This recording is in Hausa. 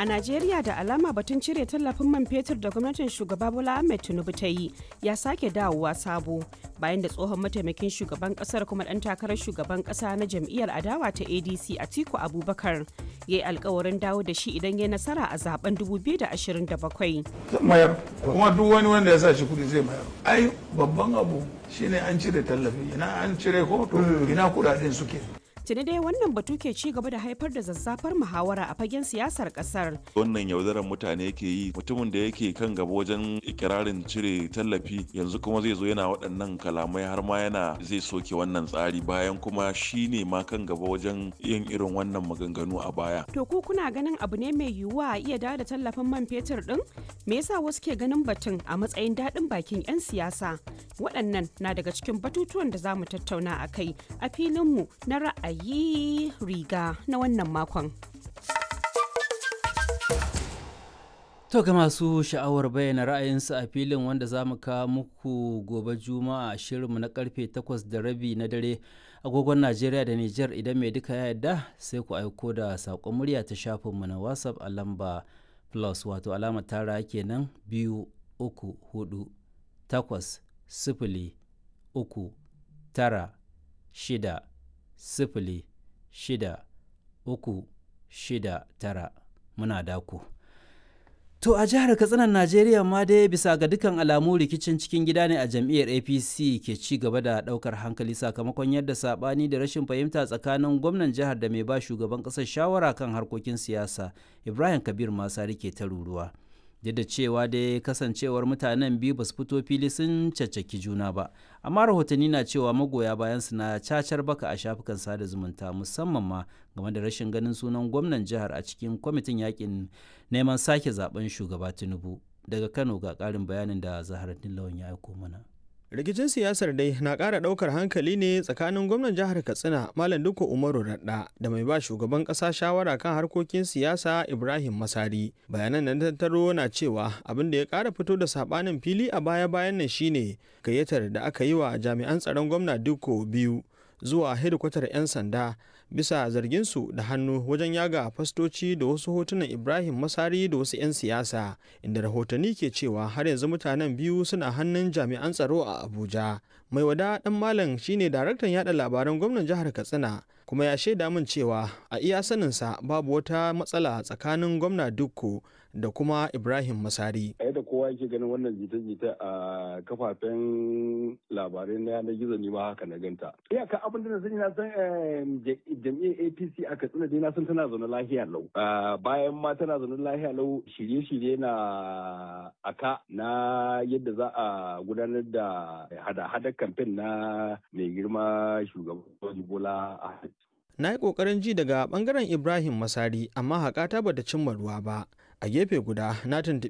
A Najeriya da alama batun cire tallafin man fetur da gwamnatin shugaba Bola Ahmed Tinubu ta yi ya sake dawowa sabo bayan da tsohon mataimakin shugaban kasar kuma dan takarar shugaban kasa na jam'iyyar adawa ta ADC Atiku Abubakar ya yi alkawarin dawo da shi idan ya nasara a zaben 2027. mayar kuma duk wani wanda ya sa shi kudi zai mayar ai babban abu shine an cire tallafi ina an cire ko to ina kudaden suke Tuni dai wannan batu ke ci gaba da haifar da zazzafar muhawara a fagen siyasar kasar. wannan yaudarar mutane yake yi mutumin da yake kan gaba wajen ikirarin cire tallafi yanzu kuma zai zo yana waɗannan kalamai har ma yana zai soke wannan tsari bayan kuma shi ne ma kan gaba wajen yin irin wannan maganganu a baya To ku kuna ganin abu ne mai yiwuwa a iya dawo da tallafin man fetur din? Me yasa wasu ke ganin batun a matsayin daɗin bakin 'yan siyasa? Waɗannan na daga cikin batutuwan da za mu tattauna a kai a filinmu na ra'ayi riga na wannan makon. To ga masu sha'awar bayyana ra'ayinsu a filin wanda za mu kawo muku gobe juma'a a shirinmu na karfe 8 da rabi na dare agogon Najeriya da Nijar idan mai duka ya yarda sai ku aiko da saƙon murya ta shafinmu na WhatsApp a lamba plus wato alamar tara kenan biyu uku hudu takwas sifili uku tara shida sifili shida uku shida tara muna daku. To a jihar Katsinan Najeriya ma dai bisa ga dukkan alamu rikicin cikin gida ne a jam'iyyar APC ke ci gaba da daukar hankali sakamakon yadda sabani da rashin fahimta tsakanin gwamnan jihar da mai ba shugaban kasar shawara kan harkokin siyasa Ibrahim Kabir Masari ke ta ruruwa. Duk da cewa dai kasancewar mutanen biyu ba su fito fili sun caccaki juna ba, amma rahotanni na cewa magoya bayan su na cacar baka a shafukan sada zumunta musamman ma game da rashin ganin sunan gwamnan jihar a cikin kwamitin yakin neman sake zaben shugaba Tinubu. Daga Kano ga ƙarin bayanin da Zaharaddin Lawan ya aiko mana. rikicin siyasar dai na ƙara ɗaukar hankali ne tsakanin gwamnan jihar katsina malam duka umaru radda da mai ba shugaban ƙasa shawara kan harkokin siyasa ibrahim masari bayanan da tattaro na cewa abin da ya ƙara fito da saɓanin fili a baya bayan nan shine gayyatar da aka yi wa jami'an tsaron gwamna duko biyu zuwa hedikwatar 'yan sanda bisa zarginsu da hannu wajen yaga fastoci da wasu hotunan ibrahim masari da wasu 'yan siyasa inda rahotanni ke cewa har yanzu mutanen biyu suna hannun jami'an tsaro a abuja mai wada dan malam shine daraktan yada labaran gwamnan jihar katsina kuma ya shaida min cewa a iya saninsa babu wata matsala tsakanin gwamna dukko da kuma ibrahim masari a yadda kowa yake ganin wannan jita-jita a kafafen labarai na yanar gizo ne ma haka na ganta iyaka abin da na sani na san jam'iyyar apc a katsina dai na san tana zaune lahiya lau bayan ma tana zaune lahiya lau shirye-shirye na aka na yadda za a gudanar da hada-hadar kamfen na mai girma shugaban bola a na yi ƙoƙarin ji daga ɓangaren ibrahim masari amma haƙata bata cimma ruwa ba a gefe guda na tuntuɓi